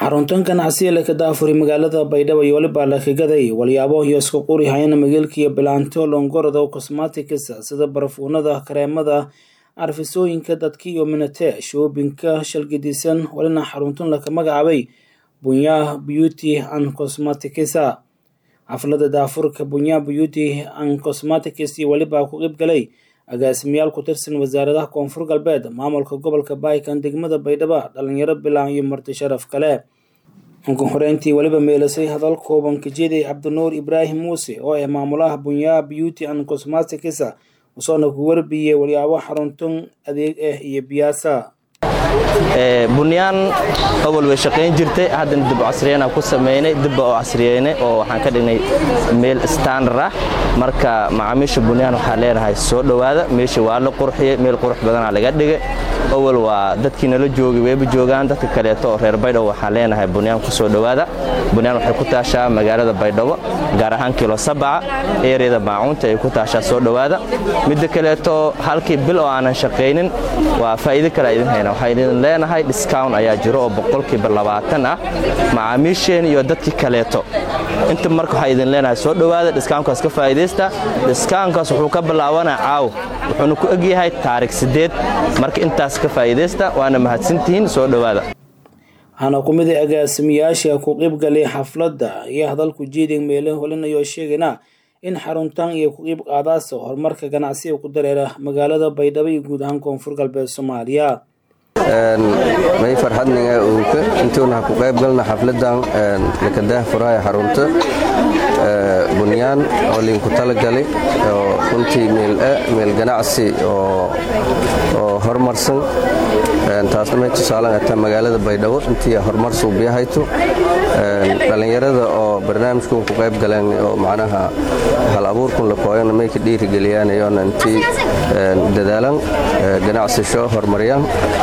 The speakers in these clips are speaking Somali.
xaruntan ganacsiga leh ka daafuri magaalada baydhabo iyo weliba lakagaday walyaabo iyo isku quri hayana magaalkiiyo bilaanto longorada cosmatics sida barafuunada kareemada carfisooyinka dadka iyo minate shoobinka shalgidisan walina xaruntan laka magacaabay bunya beauty and cosmatics xaflada daafurka bunya beauty and cosmatics iyo weliba ku qeybgalay agaasimayaal ku tirsan wasaaradaha koonfur galbeed maamulka gobolka baaykan degmada baydhabo dhalinyaro bilaan iyo marti sharaf kale ugu horeyntii weliba meelasay hadal kooban kajeeday cabdinuur ibraahim muuse oo ah maamulaha bunya beauty and cosmatics usoona ku warbiyey walyaabo xaruntan adeeg ah iyo biyaasa bunyaan awal way shaqayn jirtay haddana dib casriyana ku samaynay dibba oo casriyeynay oo waxaan ka dhignay meel standard ah marka macaamiisha bunyaan waxaa leenahay soo dhowaada meesha waa la qurxiyey meel qurux badanaa laga dhigay awal waa dadkii nala joogay wayba joogaan dadka kaleeto oo reer baydhabo waxaan leenahay bunyaan ku soo dhowaada bunyaan waxay ku taashaa magaalada baydhabo gaar ahaan kilo sabaca eeriyada maacuunta ay ku taashaa soo dhowaada midda kaleeto halkii bil oo aanan shaqaynin waa faa'iido kale idin hayna waxaa idin leenahay discount ayaa jiro oo boqolkiiba labaatan ah macaamiisheen iyo dadkii kaleeto inta marka waxaa idin leenahay soo dhowaada discountkaas ka faa'iidaysta discountkaas wuxuu ka bilaabanaa caaw wuxuuna ku egyahay taarikh siddeed marka intaas ka faa'iidaysta waana mahadsantihiin soo dhowaada waxaana ku mid a agaasimayaasha ku qeybgalay xafladda iyo hadalku jeeding meele holinayoo sheegayna in xaruntan iyo ku qiib qaadaasa horumarka ganacsiga ku dareera magaalada baydhabo iyo guud ahaan koonfur galbeed soomaaliya may farxadninga uuka intuuna ku qayb galna xafladan lakadaah furaha xarunta bunyaan oo liinku talagalay oo runtii meel ganacsi oo horumarsan taasna may tusaalan ataa magaalada baydhabo intii horumar suubiyahayto dhallinyarada oo barnaamijkun ku qayb galeen oo macnaha hal abuurkun la kooyana may ka dhiirigeliyaanayoona intii dadaalan ganacsisho horumaryan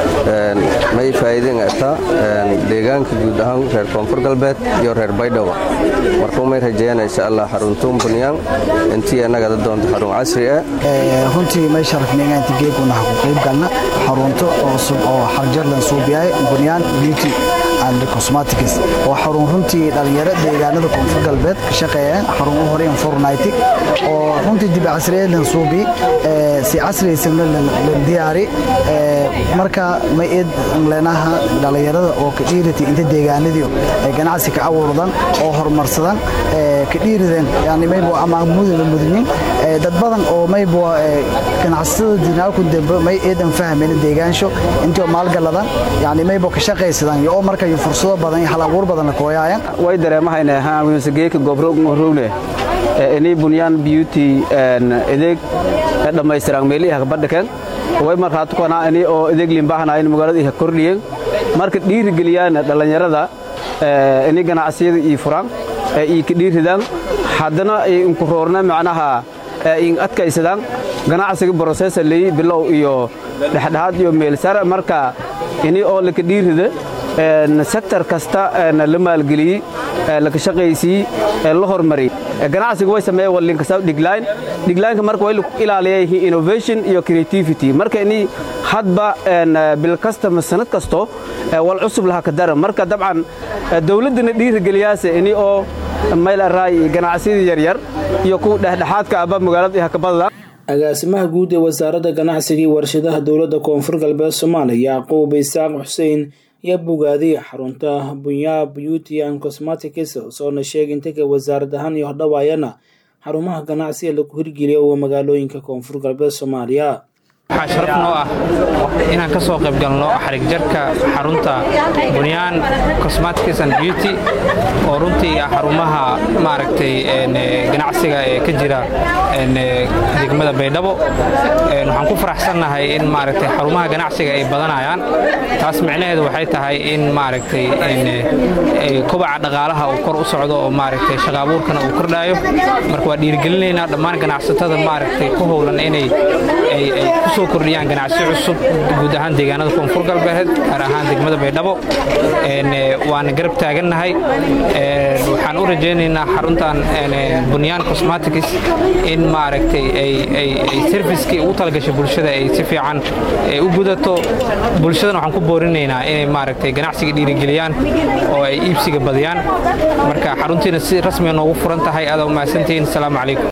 may faa'iideen ataa deegaanka guud ahaan reer koonfur galbeed iyo reer baydhabo markuu may rajeeyana insha allah xaruntuun bunyaan intii annagada doonto xarun casri ah runtii may sharafnayna inta geeguna ha ku qayb galna xarunto oo xarjarlan suubiyahay bunyaan beauty and cosmetics oo xarun runtii dhalinyaro deegaanada koonfur galbeed ka shaqeeyaan xarun u horeyn fornighting oo runtii dib casriyeedlan suubi si casriyaysanna la diyaari marka ma eed leenaha dhalinyarada oo ka dhiirati inta deegaanadii ay ganacsi ka abuurdan oo horumarsadan ka dhiirideen yani maybo ama mudana mudnin dad badan oo maybo ganacsatada dinaalku dambe may eedan fahmayna deegaansho intii maalgaladan yani maybo ka shaqaysadan iyo oo marka fursado badan iyo hal abuur badan la kooyaayan way dareemahayna ahaan wiinsageeka gobrogmahrogne inii bunyaan beauty edeeg dhammaystiran meelihi hakbadhaken way markaatukana ini oo edeeg limbahanayn magaalada iha kordhiyen marka dhiirigeliyaan dhallinyarada ini ganacsiyada ii furan ii ka dhiiridaan haddana inku roorna macnaha in adkaysadaan ganacsiga brosesa leey bilow iyo dhexdhexaad iyo meelsar marka ini oo laka dhiirida sektor kasta la maalgeliyey laka shaqaysiyey la hormariyey ganacsiga way sameeye walinkasa dhigline dhiglineka marka way ilaaliyay innovation iyo creativity marka ini hadba bil kasta ma sanad kasto wal cusub laha ka dara marka dabcan dawladdana dhiirigeliyaase ini oo mayl araay ganacsiyada yaryar iyo kuwa dhexdhexaadka aba magaalada iha ka badada agaasimaha guud ee wasaaradda ganacsiga iyo warshadaha dowladda koonfur galbeed soomaaliya yacquub isaaq xuseen ayaa bogaadiy xarunta bunya beauty and cosmetics soona sheegay intaga wasaarad ahaan iyo hodhawaayana xarumaha ganacsiga lagu hirgeliya oo magaalooyinka koonfur galbeed soomaaliya waxaa sharaf noo ah inaan ka soo qayb galno xarig jarka xarunta bunyaan cosmetics and beauty oo runtii ah xarumaha maaragtay ganacsiga ee ka jira degmada baydhabo waxaan ku faraxsannahay in maaragtay xarumaha ganacsiga ay badanayaan taas micnaheedu waxay tahay in maaragtay kobaca dhaqaalaha uu kor u socdo oo maaragtay shaqa abuurkana uu kordhaayo marka waa dhiirigelinaynaa dhammaan ganacsatada maaragtay ku howlan inay ay ku soo soo kordhiyaan ganacsi cusub guud ahaan deegaanada koonfur galbeed gaar ahaan degmada baydhabo waana garab taagannahay waxaan u rajaynaynaa xaruntan bunyaan cosmatics in maaragtay ay servicekii ugu talagashay bulshada ay si fiican u gudato bulshadana waxaan ku boorinaynaa inay maaragtay ganacsiga dhiirigeliyaan oo ay iibsiga badiyaan marka xaruntiina si rasmiga noogu furan tahay aada u mahadsantihiin asalaamu calaykum